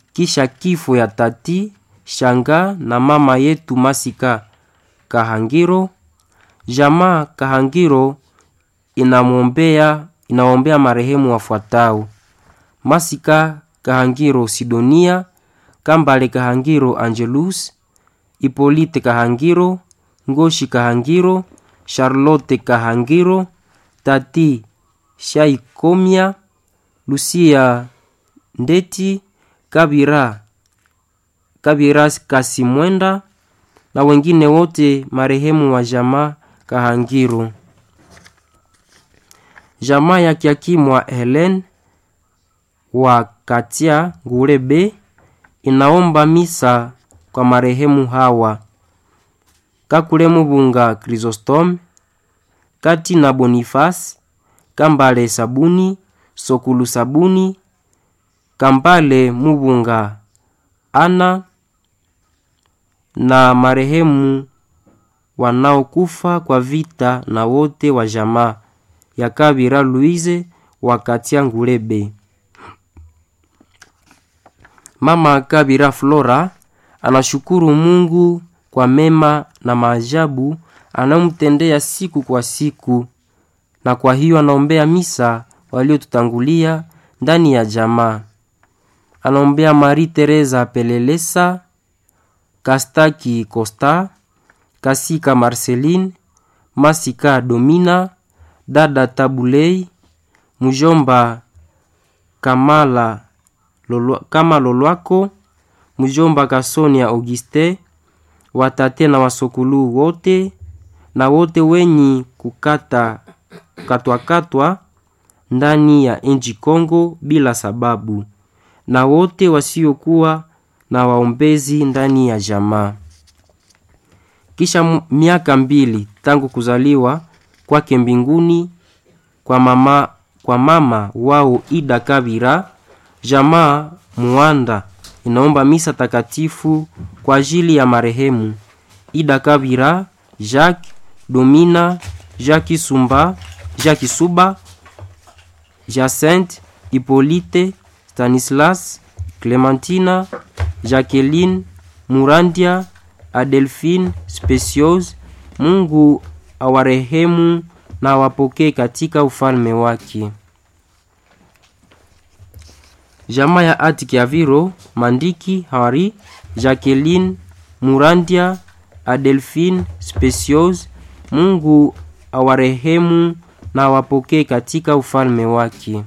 kisha kifo ya tati Shanga na mama yetu Masika Kahangiro. Jamaa Kahangiro inamwombea inaombea marehemu wafuatao: Masika Kahangiro Sidonia, Kambale Kahangiro Angelus, Ipolite Kahangiro, Ngoshi Kahangiro, Charlotte Kahangiro, Tati Shaikomia, Lucia Ndeti, Kabira Kabira Kasimwenda na wengine wote marehemu wa jamaa Kahangiro. Jamaa ya Kiakimwa Helen wa Katia Ngurebe inaomba misa kwa marehemu hawa: Kakule Mubunga Chrysostom, Kati na Boniface, Kambale Sabuni, Sokulu Sabuni, Kambale Mubunga Ana na marehemu wanaokufa kwa vita na wote wa jamaa ya Kabira Louise wa Katia Ngurebe. Mama Kabira Flora anashukuru Mungu kwa mema na maajabu anayomtendea siku kwa siku, na kwa hiyo anaombea misa waliotutangulia ndani ya jamaa. Anaombea Marie Teresa Pelelesa, Kastaki Costa, Kasika Marceline, Masika Domina, dada Tabulei, mjomba Kamala Lolo, kama Lolwako, mjomba Kasonia Auguste, watate na wasokulu wote na wote wenyi kukata katwakatwa ndani ya nchi Kongo bila sababu, na wote wasiokuwa na waombezi ndani ya jamaa. Kisha miaka mbili tangu kuzaliwa kwake mbinguni kwa mama, kwa mama wao Ida Kabira, jamaa Muanda inaomba misa takatifu kwa ajili ya marehemu Ida Kabira, Jacques Domina, Jacques Sumba, Jacques Suba, Jacinthe, Hippolyte, Stanislas, Clementina, Jacqueline, Murandia, Adelphine, Speciose. Mungu awarehemu na awapokee katika ufalme wake. Jamaa ya Atikiaviro, Mandiki, Hari, Jacqueline, Murandia, Adelphine, Speciose. Mungu awarehemu na awapokee katika ufalme wake.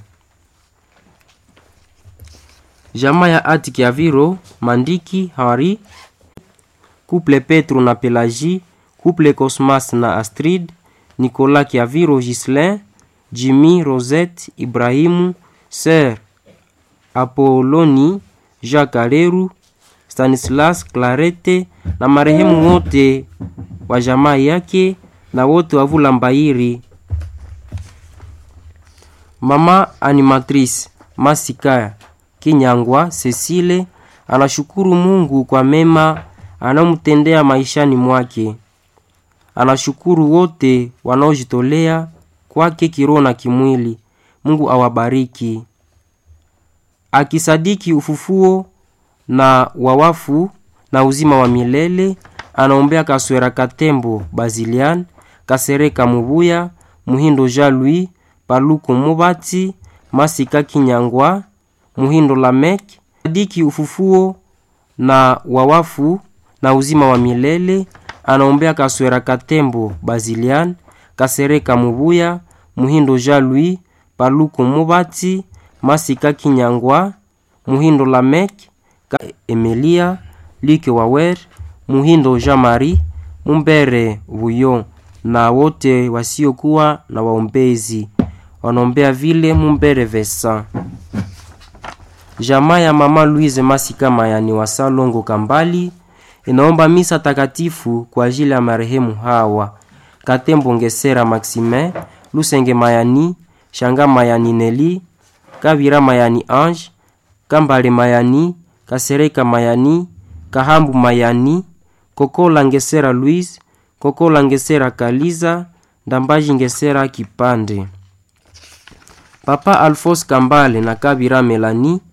Jamaa ya Atikiaviro, Mandiki, Hari, Couple Petro na Pelagie, Couple Cosmas na Astrid, Nicolas Kiaviro, Gislin, Jimmy, Rosette, Ibrahimu, Sir Apoloni, Jacques Aleru, Stanislas, Clarete na marehemu wote wa jamaa yake na wote wa Vulambairi. Mama animatrice Masika Kinyangwa Cecile anashukuru Mungu kwa mema anamtendea maishani mwake. Anashukuru wote wanaojitolea kwake kiroho na kimwili. Mungu awabariki. Akisadiki ufufuo na wawafu na uzima wa milele, anaombea Kaswera Katembo Bazilian, Kasereka Mubuya, Muhindo Jean Louis, Paluku Mubati, Masika Kinyangwa, Muhindo Lamek. Sadiki ufufuo na wawafu na uzima wa milele, anaombea Kaswera Katembo Bazilian, Kasereka Mubuya, Muhindo Jean Louis, Paluku Mubati, Masika Kinyangwa, Muhindo Lamek, Emilia Like Wawer, Muhindo Jean Marie, Mumbere Buyo na wote wasiokuwa na waombezi wanaombea vile Mumbere Vesa. Jamaa ya mama Louise Masika Mayani wa Salongo Kambali inaomba misa takatifu kwa ajili ya marehemu hawa: Katembo Ngesera Maximin, Lusenge Mayani, Shanga Mayani Neli, Kabira Mayani Ange, Kambale Mayani, Kasereka Mayani, Kahambu Mayani, Kokola Ngesera Louise, Kokola Ngesera Kaliza, Ndambaji Ngesera Kipande. Papa Alphonse Kambale na Kabira Melani